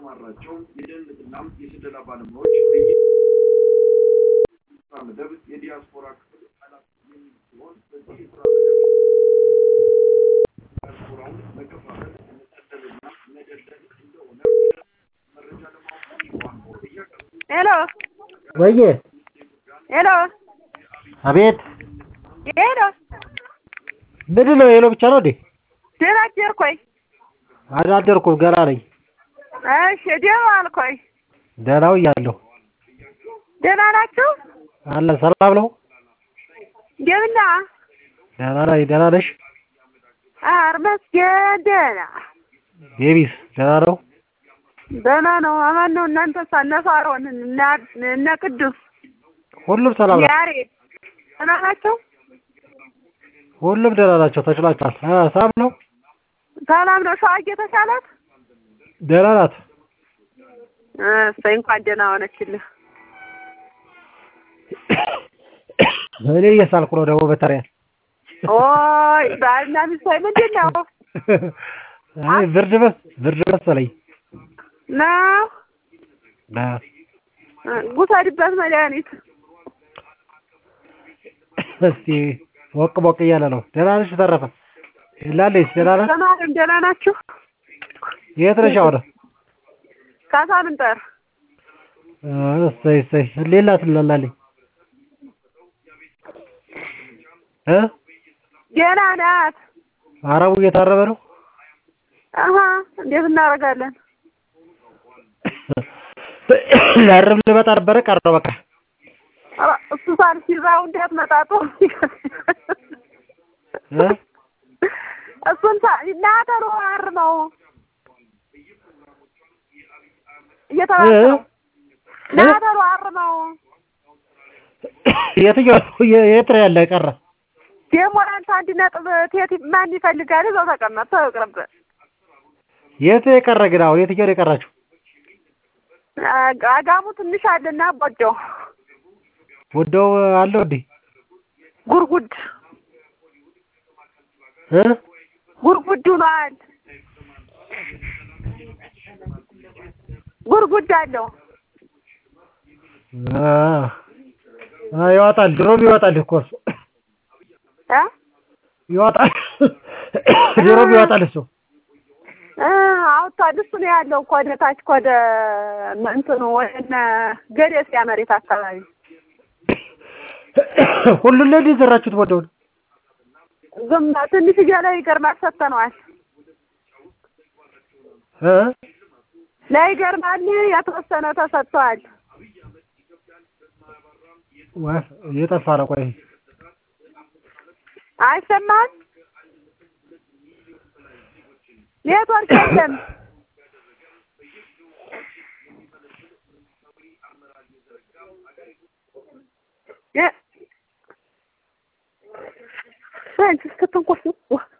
ያሰማራቸው የደህንነትና የስለላ ባለሙያዎች በየ ስራ መደብ የዲያስፖራ ክፍል ኃላፊ የሚል ሲሆን በዚህ የስራ መደብ ዲያስፖራውን መከፋፈል መሰደልና መደለል እንደሆነ መረጃ ለማወቅ ዋንቦ እያቀረቡ ሄሎ ወዬ ሄሎ አቤት ሄሎ ምንድን ነው ሄሎ ብቻ ነው እንዴ ደህና አደርኩኝ። አላደርኩም ገና ነኝ እሺ ደህና ዋልኩኝ። ደህናው እያለሁ ደህና ናችሁ? አለን ሰላም ነው እንደምና ደህና ነኝ ደህና ነሽ ኧረ መስገን ደህና ቤቢስ ደህና ነው ደህና ነው። አማን ነው። እናንተስ እነ ሳሮን እነ እነ ቅዱስ ሁሉም ሰላም ነው ያሬድ ደህና ናቸው? ሁሉም ደህና ናቸው ተችሏቸዋል እ ሰላም ነው ሰላም ነው። ሸዋ እየተሻላት ደህና ናት እሰይ እንኳን ደህና ሆነችልህ። እኔ እየሳልኩ ነው ደግሞ በተሪያ ኦይ ባልና ሚስት ምንድን ነው አይ ብርድ መስ ብርድ መሰለኝ ነው እ ጉሰድበት መድኃኒት እስቲ ሞቅ ሞቅ እያለ ነው ደህና ነሽ ተረፈ ላለች ደህና ነህ ተማሪም ደህና ናችሁ? የት ነሽ አሁን ካሳምንጠር እሰይ እሰይ ሌላ ትላለች እ ገና ናት። አረቡ እየታረበ ነው አሀ እንዴት እናደርጋለን? ላርም ልመጣ ነበረ ቀረው በቃ ኧረ እሱ ሳንሲዛው እንዴት መጣጡ እ እሱን ሳ እናተሩ አር ነው እየተባለ ነው። ናተሩ አር ነው የትኛው የት ነው ያለ ቀረ ደግሞ አንተ አንድ ነጥብ ቴት ማን ይፈልጋል? እዛው ተቀመጥ ተቅርብ የት የቀረ ግን አሁን የትኛው ነው የቀራችሁ አጋሙ ትንሽ አለና ቦጆ ወደው አለው እንዴ ጉርጉድ እ ጉርጉድ ሆኗል። ጉርጉድ አለው አ አ ይወጣል ድሮም ይወጣል እኮ እሱ እ ይወጣል ድሮም ይወጣል እሱ እ አውጥቷል። እሱ ነው ያለው እኮ ወደ ታች እኮ ወደ እንትኑ ወደ እነ ገደሲያ መሬት አካባቢ ሁሉን ላይ የዘራችሁት ወደውን ዝም ትንሽ ላይ ይገርማል ሰጥተነዋል። እ ላይ ይገርማል የተወሰነ ተሰጥቷል። ወፍ እየጠፋ ነው ቆይ አይሰማም ኔትወርክ የለም። እ አንቺ ስትንቆስ